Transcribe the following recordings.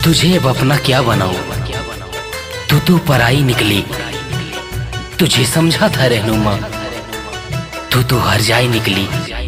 तुझे अब अपना क्या बनाऊं तू तो पराई निकली तुझे समझा था रहनुमा तू तो हर जाई निकली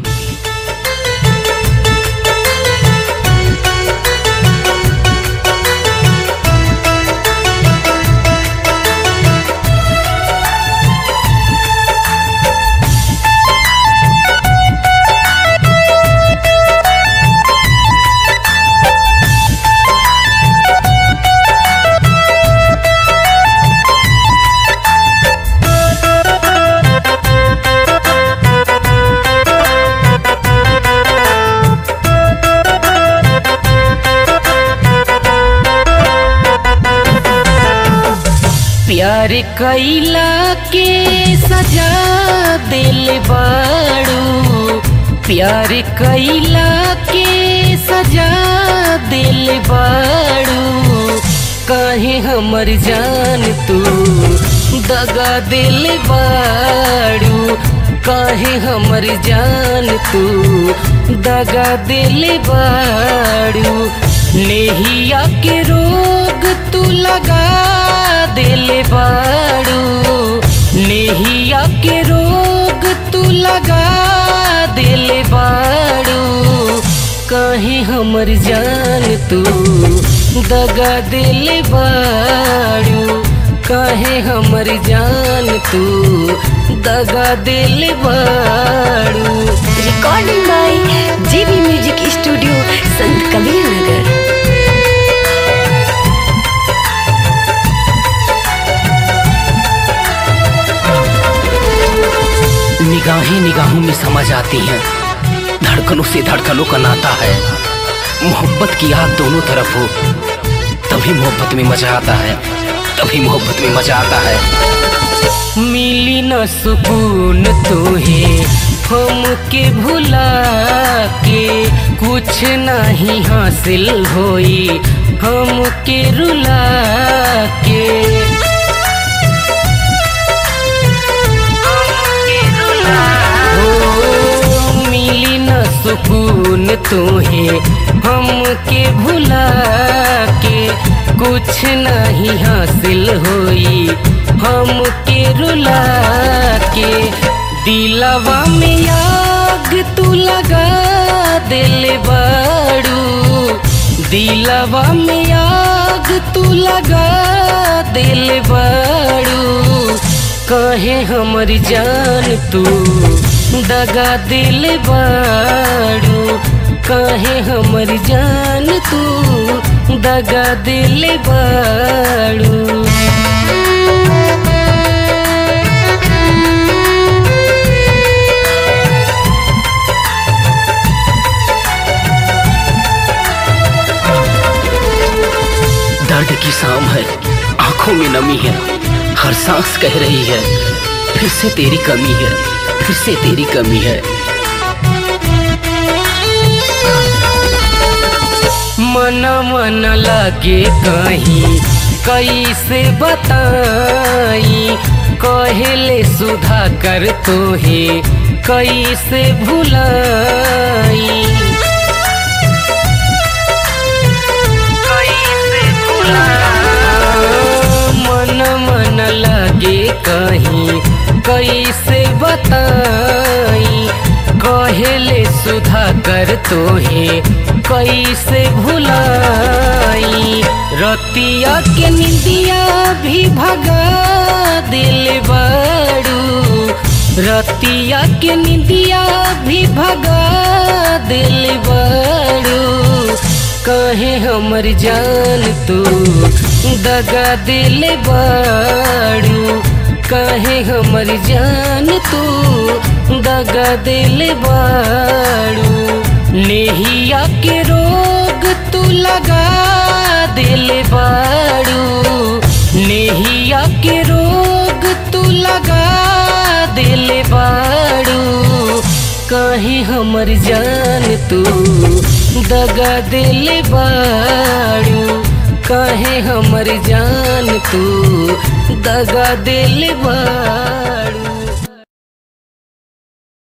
प्यार कैला के सजा दिल बाड़ू प्यार कैला के सजा दिल बाड़ू काहे हमर जान तू दगा दिल बाड़ू काहे हमर जान तू दगा दिल बाड़ू नेहिया के रोग तू लगा दिल बाड़ू नेहिया के रोग तू लगा दिल बाड़ू कहीं हमर जान तू दगा दिल बाड़ू कहे हमर जान तू दगा दिल बाड़ू recording by JB music studio Sant Kabir नगर निगाहें निगाहों में समझ आती हैं धड़कनों से धड़कनों का नाता है मोहब्बत की आग दोनों तरफ हो तभी मोहब्बत में मजा आता है तभी मोहब्बत में मजा आता है मिली न सुकून तोहे हम के भुला के कुछ नहीं हासिल होई हम के रुला के हो, मिली न सुकून तोहे हम के भुला के कुछ नहीं हासिल होई हम के रुला के दिलवा में आग तू लगा दिल बाड़ू दिलवा में आग तू लगा दिल बाड़ू कहे हमर जान तू दगा दिल बाड़ू कहे हमर जान तू दगा दिल बाड़ू दर्द की शाम है आंखों में नमी है हर सांस कह रही है फिर से तेरी कमी है फिर से तेरी कमी है मन मन लगे कहीं कैसे बताई कहले सुधा कर तो है कैसे भुलाई मन मन लगे कहीं कैसे बताई कहले सुधा कर तो है कैसे भुलाई रतिया के निंदिया भी भगा दिल बाड़ू रतिया के निंदिया भी भगा दिल बाड़ू कहे हमर जान तू दगा दिल बाड़ू कहे हमर जान तू दगा दिल बाड़ू नेहिया के रोग तू लगा दिल बाड़ू नेहिया के रोग तू लगा दिल बाड़ू कहे हमर जान तू दगा दिल बाड़ू कहे हमर जान तू दगा दिल बाड़ू